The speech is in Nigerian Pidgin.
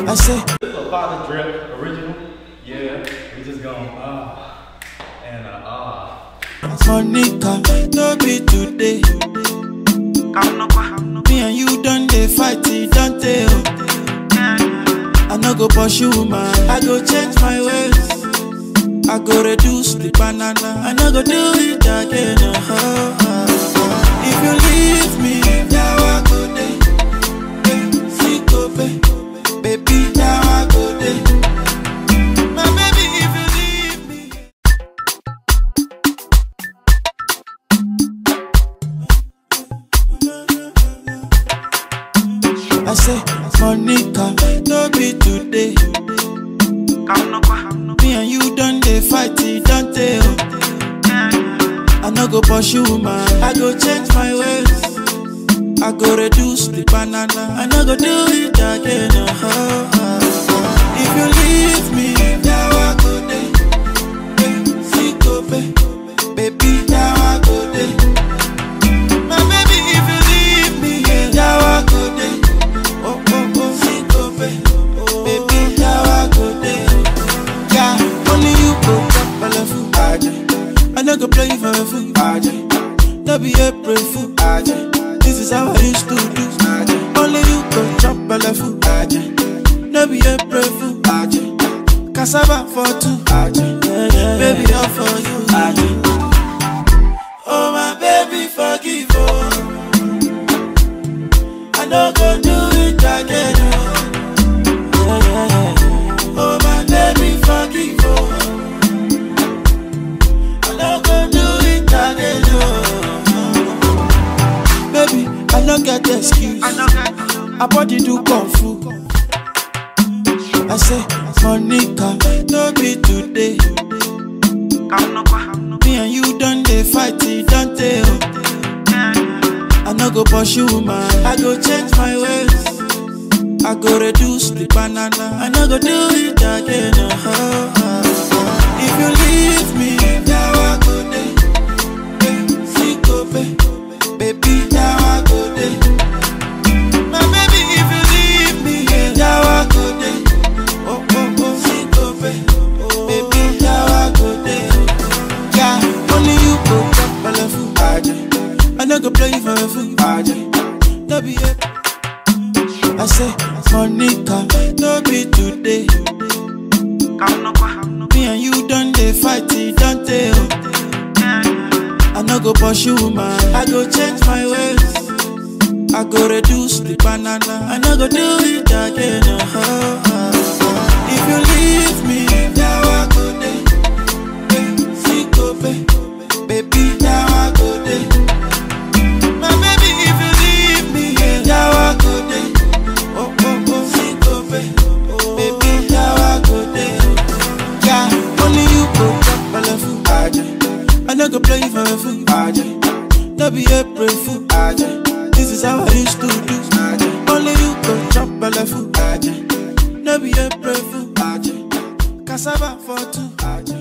I say, This is a Father Drip original. Yeah, we just going ah and uh, ah. Monica, no be today. Me and you done dey fight, it don't tell. I no go pursue man, I go change my ways. I go reduce the banana, I no go do it again. oh, oh, oh. If you leave me, now I go dey. Eh, see go pay. Baby, now I go dey. My baby, if you leave me. I say, Monica, no be today. Me and you done dey fight, it don't tell. I no go pursue man, I go change my ways. I go reduce the banana, I no go do it again. oh, oh, oh. If you leave me, now I go dey. Eh, see go pay. Baby, now I go dey. My baby, if you leave me, yeah, now I go dey. Oh, oh, oh, see go pay. Baby, now I go dey. Yeah, only you go chop belle full. I no go play you for a fool. No be April fool. This is how I used to do. Only you go chop belle full. No be April fool. Cassava for two. Baby, all for you. Oh my baby, forgive oh. I no go do it again. Oh, oh my baby, forgive oh. I no go do it again. Oh, baby, I no get excuse. I body do kung fu. I say, Monica, no be today. Me and you done dey fight, it don't tell. I no go pursue man, I go change my ways. I go reduce the banana, I no go do it again. oh, oh, oh. If you leave me, now I go dey. Eh, see go pay. Baby, now I go dey. My baby, if you leave me, yeah, now I go dey. Oh, oh, oh, see go pay. Baby, now I go dey. Yeah, only you go chop belle full. I no go play you for a fool. No be it. I say, Monica, no be today. Me and you done dey fight, it don't tell. I no go pursue man, I go change my ways. I go reduce the banana, I no go do it again. oh, oh, oh. If you leave me, now I go dey. Eh, see go pay. Baby, now I go dey. My baby, if you leave me, yeah, now I go dey. Oh, oh, oh, see go pay. Baby, now I go dey. Yeah, only you go chop belle full. I no go play you for a fool. No be April fool. This is how I used to do. Only you go chop belle full. No be April fool. Cassava for two.